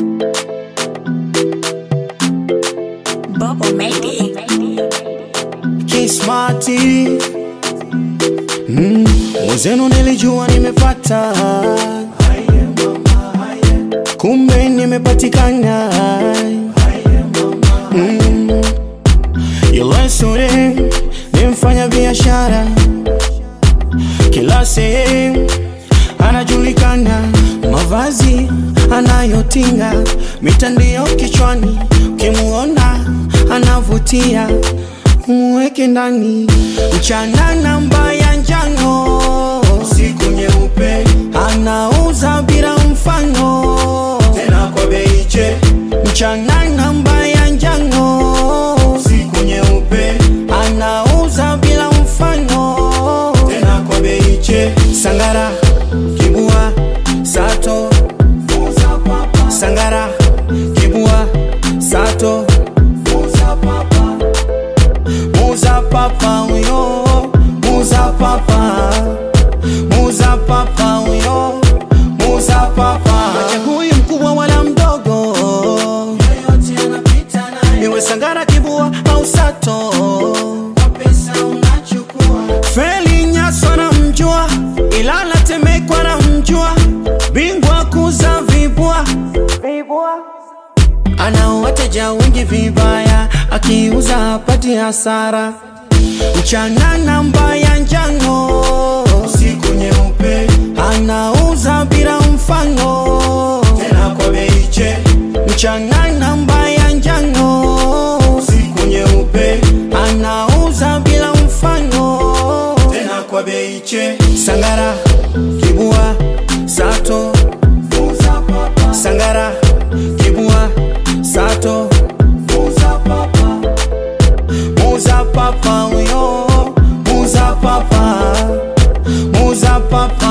Bubble made it. Kismati mm, mwenzenu nilijua nimepata, kumbe nimepatikana. Mm, yule sure ni mfanya biashara, kila sehemu anajulikana, mavazi anayotinga, mitandio kichwani, ukimuona anavutia, muweke ndani. Mchana namba ya njano, siku nyeupe, anauza bila mfano, tena kwa bei che. Mchana namba ya njano, siku nyeupe, anauza bila mfano, tena kwa bei che. Sangara, kibua, sato, Sangara, kibua, sato, Muza papa uyo, muza papa, muza papa uyo, muza papa. Hachagui mkubwa wala mdogo, niwe Sangara, kibua au sato. Feli Nyaso na mjua, Ilala Temekwa na mjua, bingwa kuza vibwa ana wateja wengi vibaya, akiuza hapati hasara. Mchana namba ya njano, siku nyeupe, anauza bila mfano, tena kwa bei che. Mchana namba ya njano, siku nyeupe, anauza bila mfano, tena kwa bei che. Sangara, kibua, sato, Sangara, kibua, sato, muza papa uyo, muza papa, muza papa